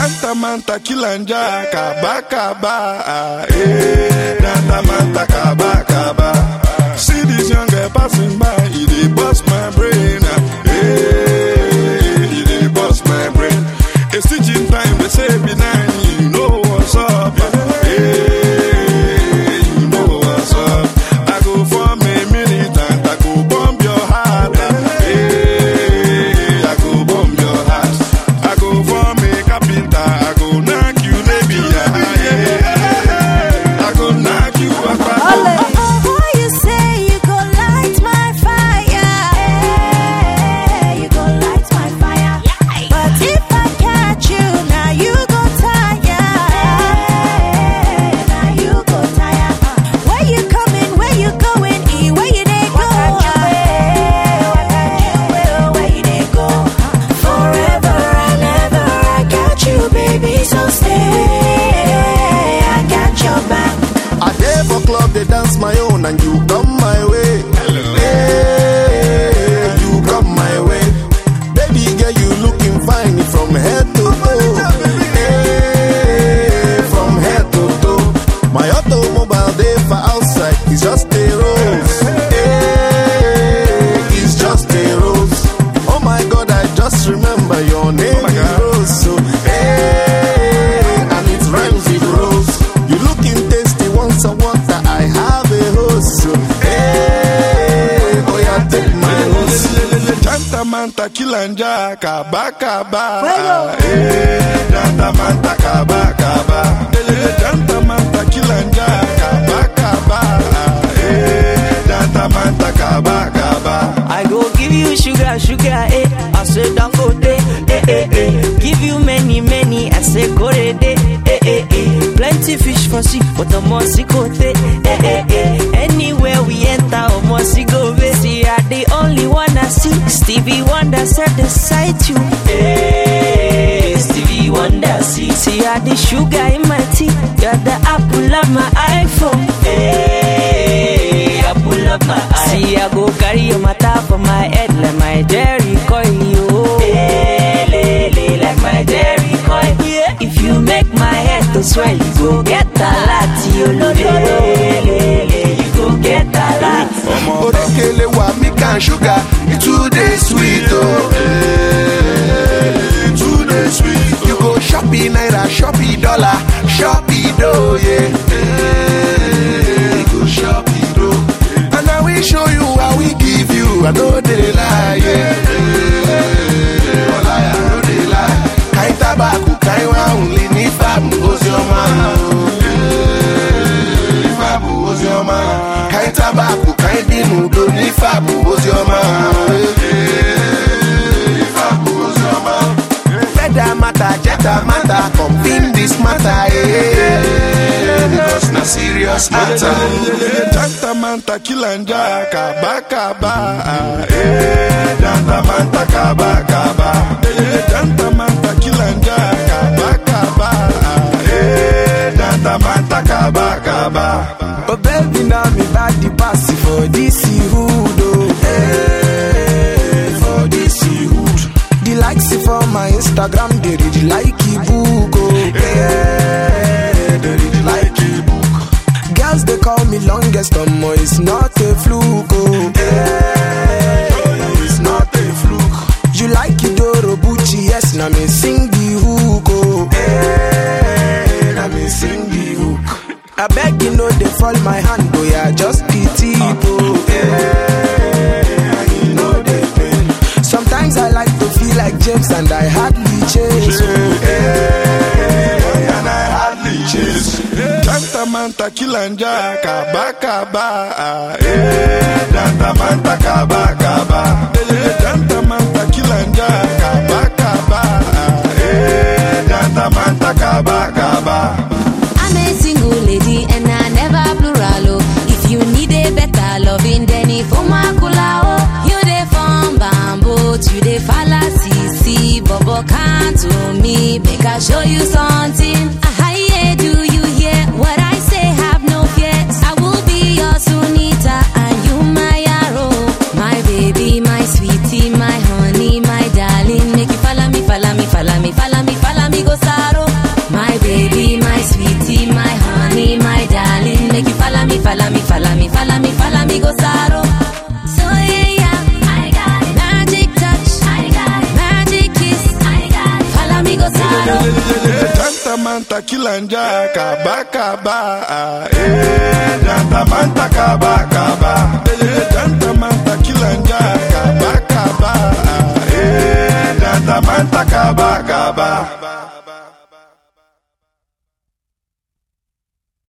Tanta manta kilanja kaba kaba eh Tanta manta kaba kaba See this young girl passing by It dey bust my brain eh It dey bust my brain A stitching time they say be nine You know what's up eh You know what's up I go for me minute and I go bomb your heart eh I go bomb your heart I go for me carpenter I go knock you baby yeah, yeah. I go knock you apart Oh, you say you go light my fire. You go light my fire. But if I catch you, now you go tire. Now you go tire. Where you coming? Where you going? E where you dey go? Where you dey go? Forever and ever, I got you, baby. So stay. I got your back. I dey for club, they dance my own, and you come my way. Hey, you come my way. Baby girl, you looking fine from head to toe. Hey, from head to toe. My automobile dey for outside, it's just a rose. Hey, it's just a rose. Oh my God, I just remember your name my is God. Rose. So, hey, and it rhymes with rose. You looking tasty once I water, I have a hose. So, hey, boy, I take my hose. Tanta manta kilanja kaba kaba eh Tanta manta kaba kaba Tanta manta kilanja kaba kaba eh Tanta manta kaba kaba I go give you sugar, sugar, eh. I say don't go day, eh, eh, eh. Give you many, many, I say go de, eh, eh, eh. Plenty fish for sea, but the mossy go eh, eh, eh. Anywhere we enter, oh mossy go be. See, I the only one I see. Stevie Wonder said the sight you, eh. Stevie Wonder see, see, I the sugar in my tea. You're the apple of my iPhone, eh. Apple of my eye. See, I go carry your matter for my head like my Jerry coil, yo. like my Jerry coil. Yeah. If you make my head to swell, you go get a lot, yo. You go get a lot. Orekele wa milk and sugar, it too dey sweet oh. Eh, it too dey sweet. You go shoppy naira, shoppy dollar, shoppy dough, yeah. Eh, you go shoppy dough. And I will show you how we give you, I know they lie, yeah. Eh, Ola, I know they lie. Kain tabaku, kain wa only ni famu, ozioma, oh. Eh, Ifabu ozioma, kain tabaku, kain dinudo ni fabu ozioma. Eh, Ifabu ozioma. Feather matter, jetta matter, confirm this matter, eh. Because na serious matter. Tanta manta kilanja kaba kaba eh Tanta manta kaba kaba Tanta manta kilanja kaba kaba eh Tanta manta kaba kaba Oh baby, now me body pass for this hood, oh. Hey, for this hood. The likes for my Instagram, they read like a book, oh. Hey, they read like a book. Girls, they call me longest, um, it's not a fluke, oh. Hey, it's not a fluke. You like Idoro Bucci, yes, now me sing the hook, oh. Hey, now me sing the hook. I beg you know they fall my hand, oh yeah, just the tip, oh yeah. You know they pain. Sometimes I like to feel like James and I hardly chase, oh yeah. And I hardly chase Tanta manta kilanja kaba kaba eh Tanta manta kaba kaba Tanta manta kilanja kaba kaba eh Tanta manta kaba kaba I'm a single lady and I never plural. Oh. If you need a better loving, then if Omakula, oh, you dey from bamboo, you dey fallacy, see, Bobo can't to me, make I show you something. Ah, yeah, do you hear what I say? Have no fears. I will be your Sunita and you my arrow, my baby, my sweetie, my honey, my darling. Make you follow me, follow me, follow me, follow me, follow me, go sorrow. manta kilanja kaba kaba ah, eh, janta manta kaba kaba eh,